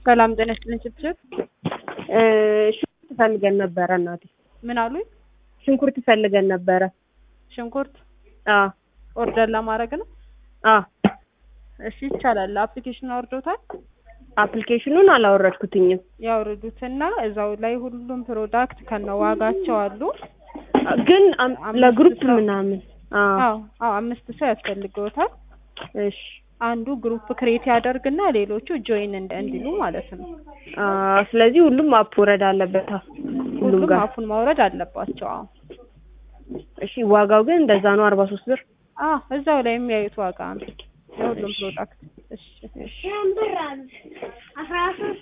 ሰላም ጤና ይስጥልኝ ችብችብ ሽንኩርት ፈልገን ነበረ እናቴ። ምን አሉኝ? ሽንኩርት ፈልገን ነበረ። ሽንኩርት አዎ ኦርደር ለማድረግ ነው። አዎ እሺ ይቻላል። አፕሊኬሽን አውርዶታል? አፕሊኬሽኑን አላወረድኩትኝም፣ ያውርዱትና እዛው ላይ ሁሉም ፕሮዳክት ከነዋጋቸው አሉ። ግን አም- አምስት ለግሩፕ ሰው- ምናምን አዎ አዎ አዎ አምስት ሰው ያስፈልገውታል። እሺ አንዱ ግሩፕ ክሬት ያደርግና ሌሎቹ ጆይን እንደ እንዲሉ ማለት ነው። አዎ ስለዚህ ሁሉም አፕ ወረድ አለበት ሁሉም ሁሉም ጋር አፉን ማውረድ አለባቸው። አዎ እሺ ዋጋው ግን እንደዛ ነው አርባ ሶስት ብር አዎ እዛው ላይ የሚያዩት ዋጋ ነው የሁሉም ፕሮዳክት። እሺ እሺ